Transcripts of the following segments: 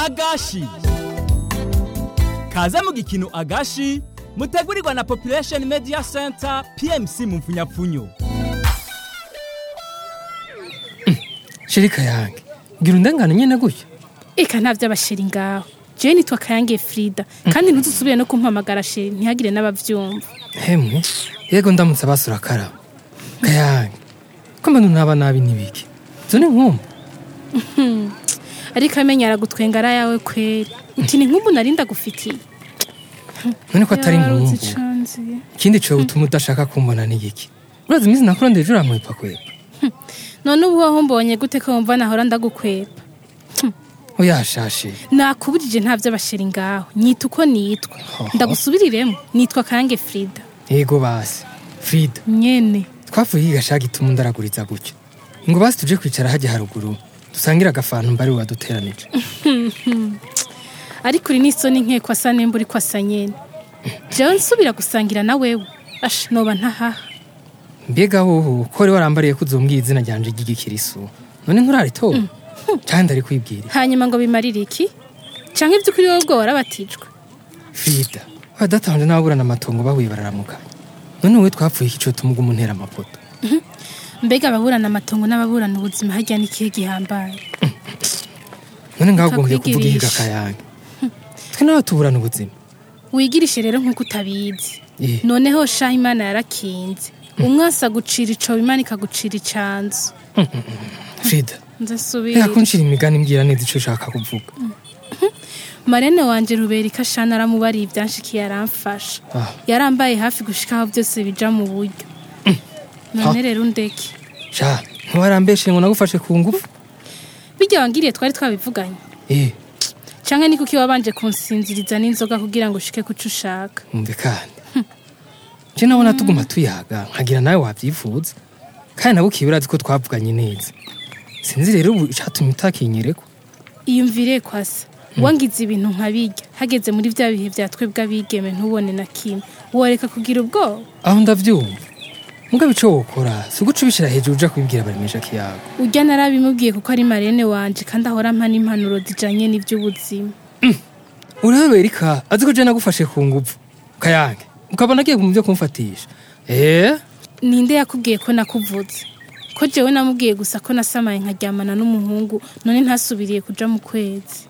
agashi kaze mu gikino agashi mutegurirwa na population media center pmc mu mfunyapfunyo shirika yange gira undengane nyene gutya eka nta vy'abasheri ngaho jewe nitwa kayange frida kandi ntuzusubire no kumpamagara sheri ntihagire n'abavyumva hemwe yego ndamutse basura karaba kayange ko mbona unaba nabi nibiki zo ni nkumbu ariko amenya aragutwenga ari ayawe kweri uti ni nk'ubu nari ndagufitiye none ko atari Yaruzi nkumbu icanziye. ikindi cowe utuma udashaka kumbona ni iki urazi iminsi nakurondeje uramwepa kwera none ubu waho mbonye gute ko wumva nahora ndagukwepa uyashashe nakubujije nta vy'abasheri ngaho nyita uko nitwa ndagusubiriremo nitwa kayange frida yego basi frida nyene twavuye igashaka gituma undaraguriza gutya ngo basi tuje kwicara hajya haruguru dusangire agafantu mbari waduteranije ariko uri n'isoni nkeko asa nemba uri ko asa nyene jewe nsubira gusangira na wewe asha noba ntahaha mbega wowe ko wari warambariye ko uzombwiye izina ryanje ry'igikirisu none nturaritora cyane ndari kwibwira hanyuma ngo bimarire iki canke ivy'ukuri wowe ubwo warabatijwe frida badatanje n'ababurana amatongo bahuye bararamukanya none wowe twapfuye iki co tumuga umuntera amapoto mbega ababurana amatongo n'ababurana ubuzima harya n'ikihe gihambaye none ngaho ugombye kuvuga ihiga Kakwigirisha. kayange twe nawe tuburana ubuzima wigirishe rero nk'uko utabizi Eh. noneho shaha imana yarakinze umwasi agucira icobo imana ikagucira icanzu frida nze reka nsubire kunshira imigani mbwira neza ico ushaka kuvuga marene wanje ruberika shana aramubariye ibyanshikiye aramfasha Ah. yarambaye hafi gushika aho byose bija mu buryo none rero undeke sha ntiwarambeshe ngo nagufashe ku ngufu bijya wangiriye twari twabivuganye eh canke ni kuki wabanje kunsinziriza n'inzoga kugira ngo ushike kuco ushaka umve kandi je nabona tuguma tuyaga nkagira nawe wavyifuza kandi nabo ukiba urazi ko twavuganye neza sinzi rero ubu icatumye utakinyereko iyumvire kwasa wangize ibintu nkabirya hageze muri vya bihe vya twebwe abigeme ntubone na kimwe woreka kugira ubwoba aho ndavyumva mugabe ico wokora si uguca ubishira hejuru uja kubibwira baremesha kiyago urya narabimubwiye kuko ari marene wanje kandi ahora ampa n'impanuro zijanye n'ivy'ubuzima urabe erika azi ko je nagufashe ku nguvu kayange ukabona agiye mu vyo kumfatisha eh ninde yakubwiye ko nakuvuze ko jewe namubwiye gusa ko nasamaye nkaryamana n'umuhungu none ntasubiriye kuja mu kwezi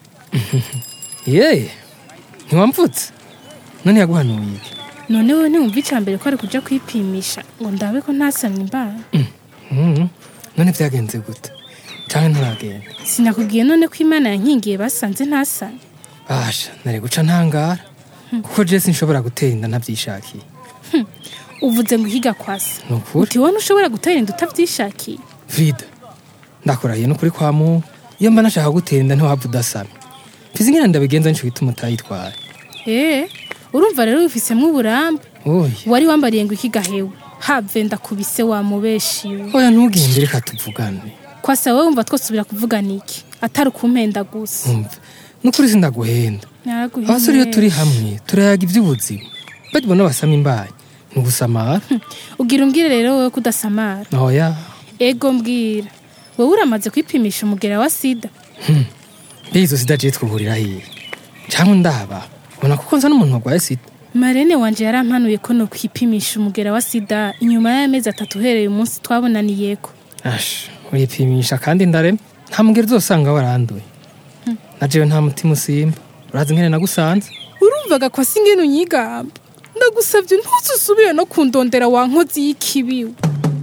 ye ntiwamvutse none yaguhanuye iki none wewe ntiwumva ica mbere ko ari kuja kwipimisha ngo ndabe ko ntasamye imbara Mhm. none vyagenze gute canke nturagenda sinakubwiye none ko imana yankingiye basanze ntasamye basha nari guca ntangara kuko je sinshobora gutera inda ntavyishakiye uvuze ngo ihiga kwasa ni ukuri uti wowe ntushobora gutera inda utavyishakiye frida ndakurahiye n'ukuri kwa mungu iyo mba nashaka gutera inda ntiwapfa udasamye mfize ingene ndabigenza nico gituma utayitwaye ee urumva rero wifisemwo uburambe oya wari wambariye ngo ikiga hewe have ndakubise wamubeshiwe oya ntugende reka tuvugane kwasa wowe wumva twosubira kuvugana iki atari ukumpenda gusa umve n'ukuri sindaguhenda Naraguhimye abasore iyo turi neza. hamwe turayaga ivy'ubuzima bagibona basama imbanyi ni ugusamara ugira umbwire rero wowe kudasamara oya ego mbwira wowe uramaze kwipimisha umugera wa sida mbega izo sida je twuhurira hiye canke ndaba ubona kuko nza n'umuntu warwaye sida marene wanje yarampanuye ko no kwipimisha umugera wa sida inyuma y'amezi atatu uhereye umunsi twabonaniyeko ash uripimisha kandi ndarema nta mugero uzosanga waranduye na jewe nta mutima usimba urazi nkene nagusanze urumvaga kwasi ingene unyigamba ndagusabye ntuzusubire no kundondera wa nkozi y'ikibiwe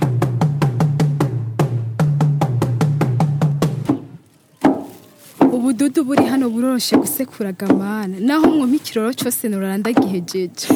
ubududu buri hano buroroshe gusekura gamana naho mwumpa ikiroro cyose nurara ndagihejeje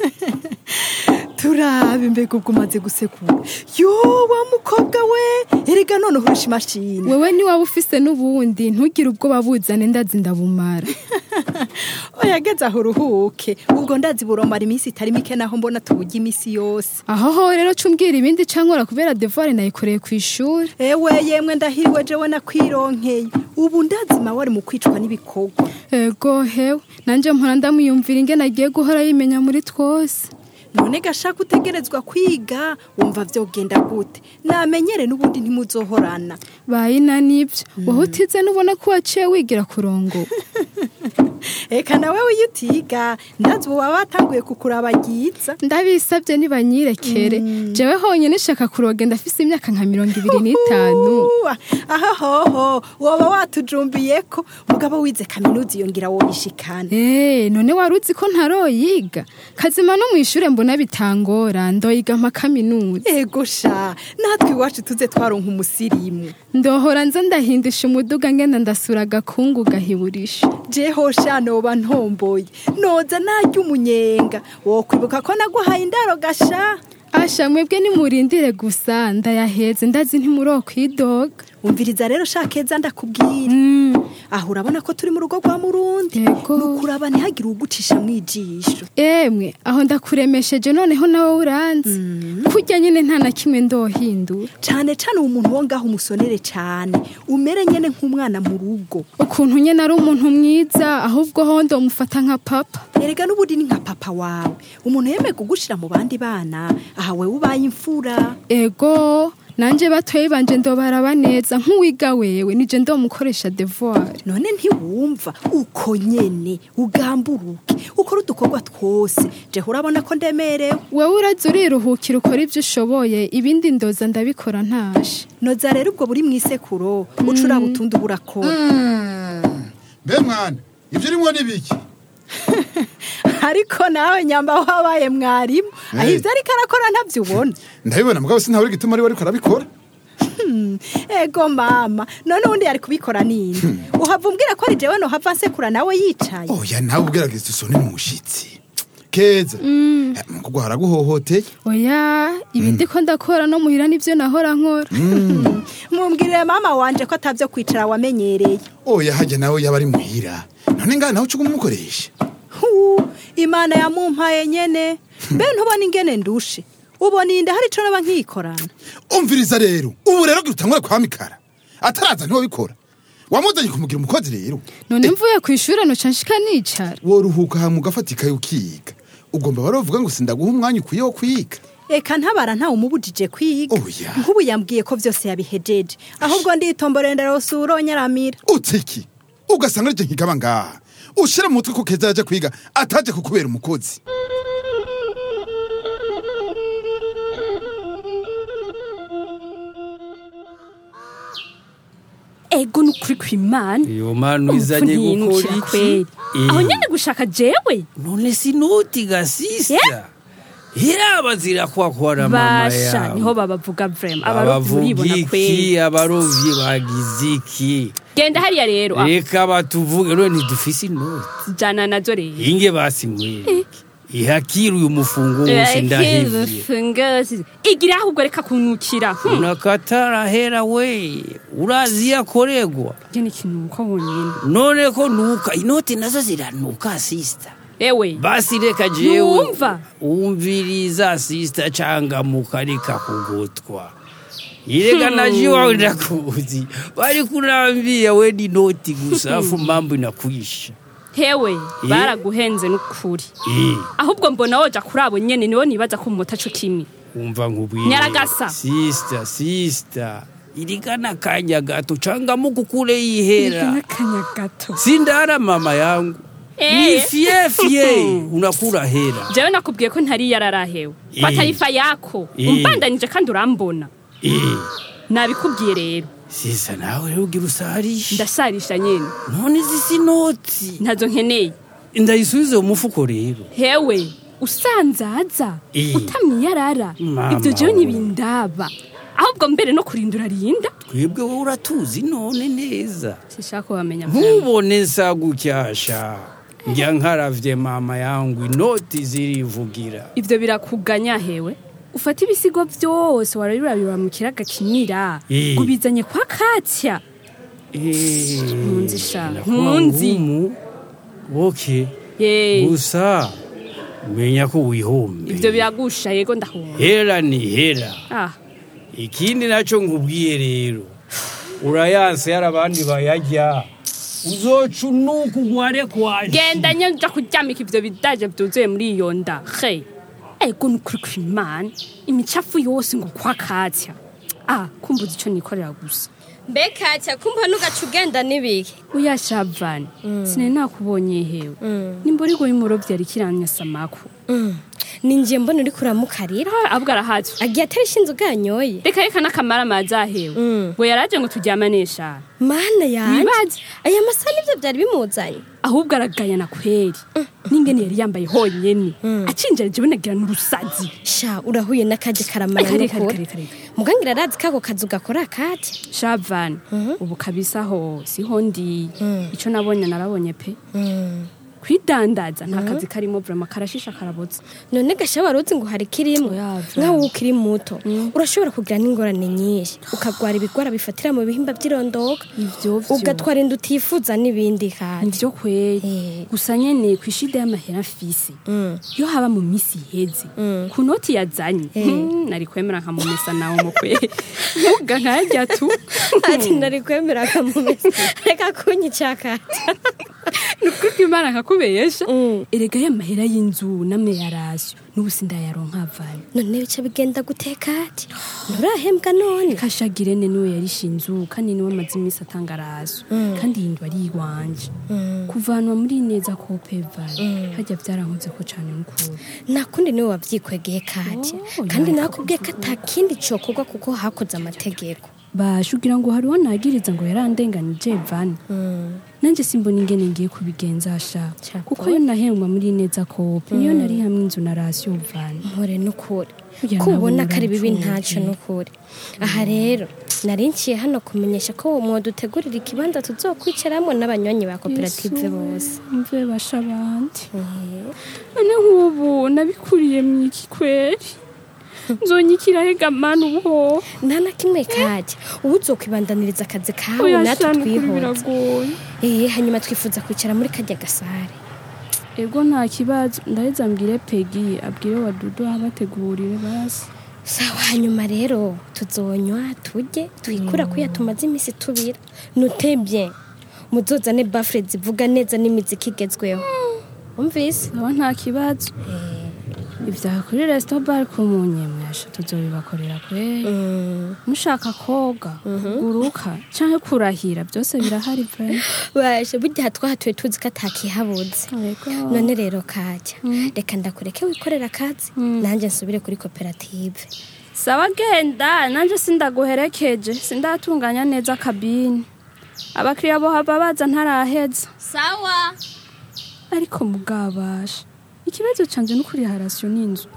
turabe mbega ubwo umaze gusekura yo wa mukobwa we erega none uhurusha imashini wewe niwaba ufise n'ubundi ntugire ubwoba buzane ndazi ndabumara oyageze aho uruhuke ubwo ndazi buromara iminsi itari mike naho mbona tuburya iminsi yose aho ho rero cumbwira ibindi cankora kubera devoir nayikoreye ku ishuri ewe yemwe ndahiriwe jewe nakwironkeye ubu ndazima wari mu kwicwa n'ibikorwa ego hewe nanje mpora ndamwiyumvira ingene agiye guhora yimenya muri twose none gashaka utegerezwa kwiga wumva vyogenda gute namenyere n'ubundi ntimuzohorana bayina nibyo wowe utize nubona ko waciye wigira kurongo eka nawe iyo utiga ndazi ubu baba batanguye kukurabagiza ndabisabye nibanyirekere jewe honyine shaka kuroga ndafise imyaka nka mirongo ibiri n'itanu Uwa, aha hoho woba watujumbiye ko mugabo wize kaminuza iyo ngira woyishikana Eh, none wari uzi ko ntaroyiga kazima no mu ishure mbona bitangora ndoyiga mpa kaminuza ego sha natwe iwacu tuze twaronka umusirimu ndohora nza ndahindisha umuduga ngenda ndasura agakungu gahiburisha jeho sha noba ntomboye noza narya umunyenga wokwibuka ko naguhaye indaro gasha asha mwebwe nimurindire gusa ndayaheze ndazi ntimurokwidoga umviriza rero sha keza ndakubwira aho urabona ko turi mu rugo rwa murundi Yego. nukuraba ntihagire ugucisha mu ijisho emwe aho ndakuremesheje noneho nawe uranzi kurya nyine nta na kimwe ndohindura cane cane uwo muntu wo ngaho umusonere cane umere nyene nk'umwana mu rugo ukuntu nyine ari umuntu mwiza ahubwo ho ndomufata nka papa erega n'ubundi ni nka papa wawe umuntu yemeye kugushira mu bandi bana aha wewe ubaye imfura ego nanje batoye banje ndobaraba neza nk'uwiga wewe nije ndomukoresha devoir none ntiwumva uko nyene ugamburuke ukora udukorwa twose jeho urabona ko ndemerewe wewe uraza uriruhukira ukora ibyo ushoboye ibindi ndoza ndabikora ntashe noza rero ubwo buri mwisekuro uca uraba utundi burakora mbe mwana ibyo urimo ni biki ariko nawe nyamba wabaye mwarimu aho Hey. ivyo ariko arakora ntavyo ubona ndabibona mugabo sintabura igituma ari we ariko arabikora ego mama none ubundi yari kubikora nini uhava umbwira ko ari jewe nohava nsekura nawe yicaye oya nawe ubwiragiza isoni ni umushyitsi keza Eh, mukugu haraguhohoteye oya ibi ndiko ndakora no muhira nivyo nahora nkora mumbwirire mama wanje ko atavyo kwicara wamenyereye oya hajya nawe yaba ari muhira none ngaha nawe uca umukoresha Hu, imana yamumpaye nyene mbe ntubona ingene ndushe ubona inda hari ico naba nkikorana umviriza rero ubu rero utangura kwa mikara ataraza niwe bikora wamuzanye kumugira umukozi rero none mvuye ku ishure noca nshika nicara woruhuka hama ugafata ikaye ukiga ugomba barovuga ngo sindaguha umwanya ukwiye wo kwiga eka ntabara ntawe umubujije kwiga Oya. nk'ubu yambwiye ko vyose yabihejeje ahubwo nditomborera ndarose uronyaramira utiki ugasanga arije nkigaba ngaha ushira mu mutwe ko keza yaje kwiga ataje kukubera umukozi ego ni ukuri kw'imana iyo mpano Upfu izanye gukora ntiyinukira iki kweri Eh, aho nyene gushaka jewe none sinoti gasista iraba zirakwakora mama basha niho yawe babavuga vrema abarovyi abavuga muribona kweri iki abarovyi bagize iki genda hariya rero ah, reka batuvuge none ntidufise inoti jana nazo rero inge basinywere ihakira uyu mufungo wose ndahevye fungozi igira ahubwo reka kunkukira Hmm. unakatarahera we urazi yakoregwa je ni ikinuko wonyene none ko nuka inoti nazo ziranuka sista ewe basi reka jewe Numva. umviriza sista cangamuka reka kugotwa ireka naje wawe ndakuzi bari kunambia we ni noti gusa afu mambo inakwisha hewe baraguhenze n'ukuri eh ahubwo mbona woja kuri abo nyene niwo nibaza ko mumota co kimwe umva nkubwire Nyaragasa. sista sista irigana kanya gato cangamuka ukure yihera n'akanya gato sindara mama yangu ni Eh. fie fie unakura hera jewe nakubwiye ko ntari yararahewe Eh. kwa tarifa yako Eh. umbandanije kandi urambona eh nabikubwiye rero sisa nawe rero ugira usarisha ndasarisha nyene none izi si noti ntazo nkeneye ndayisubize mu mufuko rero hewe usanzaza Eh. utamwiyarara Mama ibyo jewe we. ntibindaba ahubwo mbere no kurindura rinda twebwe wowe uratuzi none neza sishaka wamenya ntubone nsa gucyasha njya nkaravye mama yangu inoti zirivugira ivyo birakuganya hewe ufata ibisigo vyose warabirabira mu kiraga kinira Eh. ubizanye kwa katya Nkunzi sha, nkunzi. nkunzi oke ye gusa menya ko wihombe ivyo biragusha yego ndahumva hera ni hera ah ikindi nacyo nkubwiye rero urayanse yari abandi bayajya uzoca unuka ugware kwaje genda nye nja kuryamika ivyo bidaje vyuzuye muri iyo nda he ego nukuri kw'imana imicafu yose ngo kwa katya ah kumbuza ico nikorera gusa mbega cya kumva nugaca ugenda n'ibiki uya shavani sinari nakubonye hewe nimba uri goye umurobyi yari kiranya samaku ni njye mbona uri kuramukarira abwo arahatswe agiye atari ishinze uganyoye reka reka n'akamara amazi ahewe ngo yaraje ngo turyamanesha mana yanjye Wibaze. aya masaha nibyo byari bimuzanye ahubwo aragayana kweri n'ingene yari yambaye honyene acinjira jewe nagira n'urusazi sha urahuye n'akaje karamara Kare, kare, n'ukuri kare, kare. mugangira arazi kako kazi ugakora akati shavani ubu kabisa ho siho ndi ico nabonye narabonye pe kwidandaza nta kazi karimo vrema karashisha karabotse none gasha wari uzi ngo hari kirimo Oya, nkawe ukiri muto urashobora kugira n'ingorane nyinshi ukagwara ibigwara bifatira mu bihimba by'irondoka ivyo vyo ugatwara inda utifuza n'ibindi kandi nivyo kweri Eh. gusa nyene kw'ishida y'amahera mfise iyo haba mu misi iheze ku noti yazanye hmm, nari kwemera nkamumesa nawe mu kweri ntuga nkayarya tu ati nari kwemera akamumesa reka kunyica akati nukuri kw'imana nkakubesha erega y'amahera y'inzu namwe yarasyo n'ubu sindayaronka avanye none bica bigenda guteka ati nturahembwa none kashagirene niwe yarishe inzu kandi niwe amaze iminsi atanga araso kandi iyi nzu ari iwanje kuvanwa muri neza ko pevare hajya byarankunze ko cane n'ukuri nakundi niwe wavyikwegeye kati Oh, kandi yareka nakubwiye ko atakindi cokorwa kuko hakoze amategeko basha ugira ngo hariho nagiriza ngo yarandenganije vani nanjye simbona ingene ngiye kubigenza sha Cakora. kuko iyo nahembwa muri neza kope niyo nari hamwe inzu na rasiyo vani mpore n'ukuri Burya ko ubona nawe ko ari bibi urapfubye. ntaco n'ukuri aha rero nari nciye hano kumenyesha ko uwo mwodutegurira ikibanza tuzokwicaramwo n'abanywanyi ba koperative bose mve basha abandi none nk'ubu nabikuriye mu iki kweri nzonyikira hega mani ubuhoho nta na kimwe kajya ubu uzokwibandaniriza akazi kawe oya natwe shana ukuri twihuta biragoye eh hanyuma twifuza kwicara muri kajya gasare ego nta kibazo ndaheza mbwire pegi abwire wadudu abategurire basi sawa hanyuma rero tuzonywa turye twikura kuya tumaze iminsi tubira nutebye muzozane bafure zivuga neza n'imiziki igezweho umvise aba nta kibazo ibya kuri resito bare ku munyemwesha tuzobibakorera kweri mushaka koga kuguruka cyangwa kurahira byose birahari vrema baje burya twahatuye tuzi ko atakihabuze none rero kajya reka ndakureke wikorera akazi nanjye nsubire kuri koperative sawa genda nanjye sindaguherekeje sindatunganya neza kabine abakiriya bo haba baza ntaraheza sawa ariko mugabasha ikibazo canje n'ukuri harasiyo n'inzu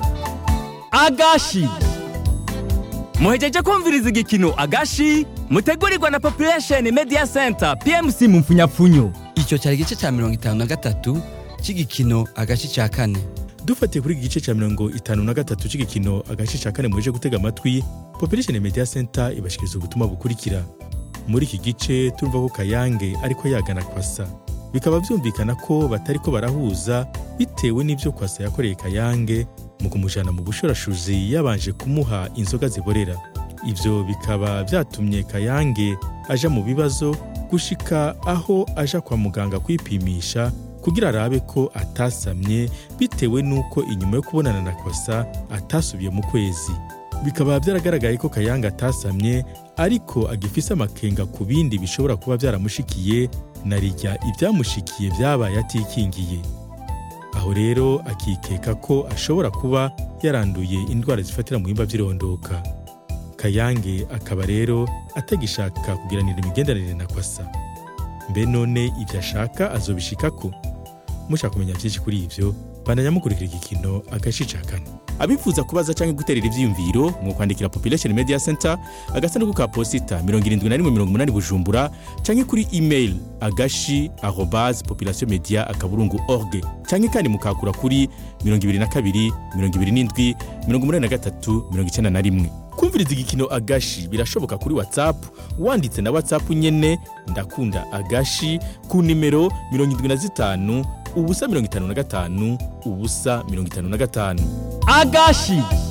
agashi muhejeje kumviriza igikino agashi mutegurirwa na population media center pmc mu mfunyapfunyo icyo cyari igice cya mirongo itanu na gatatu cy'igikino agace cya kane dufatiye kuri iki gice cya mirongo itanu na gatatu cy'igikino agace cya kane muje gutega amatwi population media center ibashikiriza ubutumwa bukurikira muri iki gice turumva ko kayange ariko yagana kwasa bikaba byumvikana ko batari ko barahuza bitewe n'ibyo kwasa yakoreye kayange mu kumujyana mu bushorashuzi yabanje kumuha inzoga ziborera ibyo bikaba byatumye kayange aja mu bibazo gushika aho aja kwa muganga kwipimisha kugira arabe ko atasamye bitewe n'uko inyuma yo kubonana na kwasa atasubiye mu kwezi bikaba byaragaragaye ko kayanga atasamye ariko agifise amakenga ku bindi bishobora kuba byaramushikiye na rijya ibyamushikiye byabaye atikingiye aho rero akikeka ko ashobora kuba yaranduye indwara zifatira mu bihimba by'irondoka kayange akaba rero atagishaka kugiranira imigenderanire na kwasa mbe none ibyo ashaka azobishikako mushaka kumenya byinshi kuri ibyo bandanya mukurikira igikino agace ca kane abifuza kubaza cyangwa guterera ivyiyumviro mu kwandikira population media center agasanduku ka posita 7180 bujumbura cyangwa kuri email agashi arobase population media akaburungu org cyangwa kandi mukakura kuri 22 27 83 91 kumviriza igikino agashi birashoboka kuri whatsapp wanditse na whatsapp nyene ndakunda agashi ku nimero 75 ubusa 55 ubusa 55 agashi